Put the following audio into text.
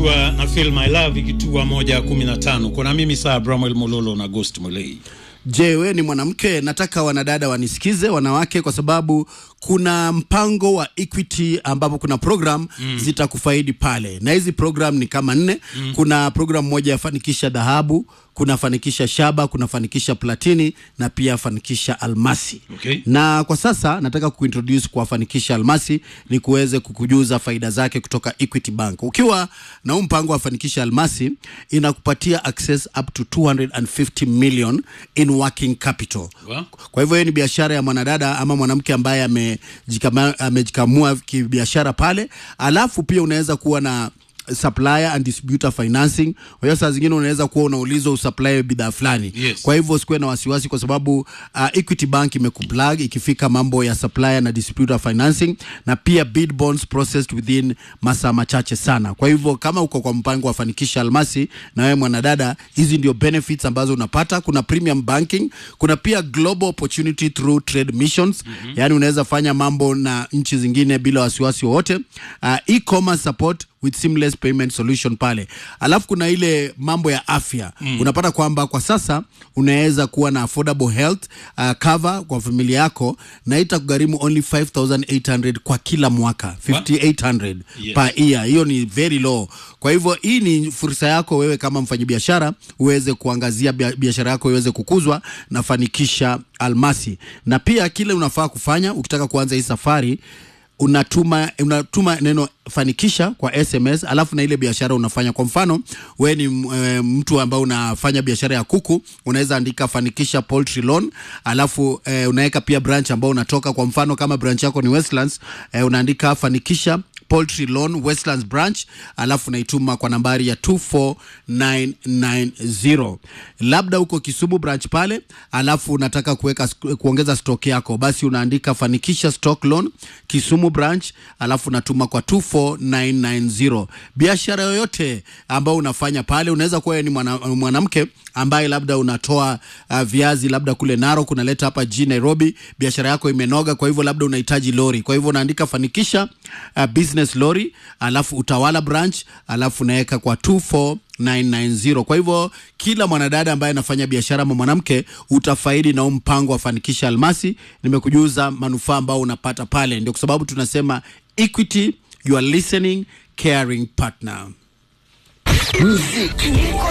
ikiwa na Feel My Love ikitua moja kumi na tano. Kuna mimi saa Bramwel Mololo na Ghost Mulei. Je, we ni mwanamke? Nataka wanadada wanisikize, wanawake, kwa sababu kuna mpango wa Equity ambapo kuna program mm. zitakufaidi pale, na hizi program ni kama nne mm. kuna program moja ya fanikisha dhahabu, kuna fanikisha shaba, kuna fanikisha platini na pia fanikisha almasi Okay. na kwa sasa nataka kuintroduce kwa fanikisha almasi ni kuweze kukujuza faida zake kutoka Equity Bank. Ukiwa na huu mpango wa fanikisha almasi inakupatia access up to 250 million in working capital. Wow. Kwa hivyo hiyo ni biashara ya mwanadada ama mwanamke ambaye amejikama- amejikamua kibiashara pale, alafu pia unaweza kuwa na supplier and distributor financing. Kwa hiyo saa zingine unaweza kuwa unaulizwa usupply bidhaa fulani Yes. kwa hivyo usikuwe na wasiwasi kwa sababu uh, Equity Bank imekuplug ikifika mambo ya supplier na distributor financing na pia bid bonds processed within masaa machache sana. Kwa hivyo kama uko kwa mpango wa fanikisha almasi na wewe mwanadada, hizi ndio benefits ambazo unapata. Kuna premium banking, kuna pia global opportunity through trade missions mm-hmm. Yani unaweza fanya mambo na nchi zingine bila wasiwasi wowote. Uh, e-commerce support with seamless payment solution pale. Alafu kuna ile mambo ya afya mm. Unapata kwamba kwa sasa unaweza kuwa na affordable health uh, cover kwa familia yako na itakugharimu only 5800 kwa kila mwaka 5800 Yes. per year. Hiyo ni very low. Kwa hivyo hii ni fursa yako wewe kama mfanyabiashara uweze kuangazia bia- biashara yako iweze kukuzwa na fanikisha almasi, na pia kile unafaa kufanya ukitaka kuanza hii safari unatuma unatuma neno fanikisha kwa SMS, alafu na ile biashara unafanya. Kwa mfano we ni e, mtu ambaye unafanya biashara ya kuku, unaweza andika fanikisha poultry loan, alafu e, unaweka pia branch ambao unatoka. Kwa mfano kama branch yako ni Westlands, e, unaandika fanikisha Poultry Loan Westlands branch, alafu naituma kwa nambari ya 24990. Labda uko Kisumu branch pale, alafu unataka kuweka kuongeza stock yako, basi unaandika fanikisha stock loan Kisumu branch, alafu unatuma kwa 24990. Biashara yoyote ambayo unafanya pale, unaweza kuwa wewe ni mwana- mwanamke ambaye labda unatoa uh, viazi labda kule Narok unaleta hapa jijini Nairobi, biashara yako imenoga, kwa hivyo labda unahitaji lori, kwa hivyo unaandika fanikisha uh, business lori, alafu utawala branch, alafu unaweka kwa 24990. Kwa hivyo kila mwanadada ambaye anafanya biashara ama mwanamke utafaidi na huu mpango wa fanikisha almasi. Nimekujuza manufaa ambao unapata pale, ndio kwa sababu tunasema Equity, you are listening caring partner. Muziki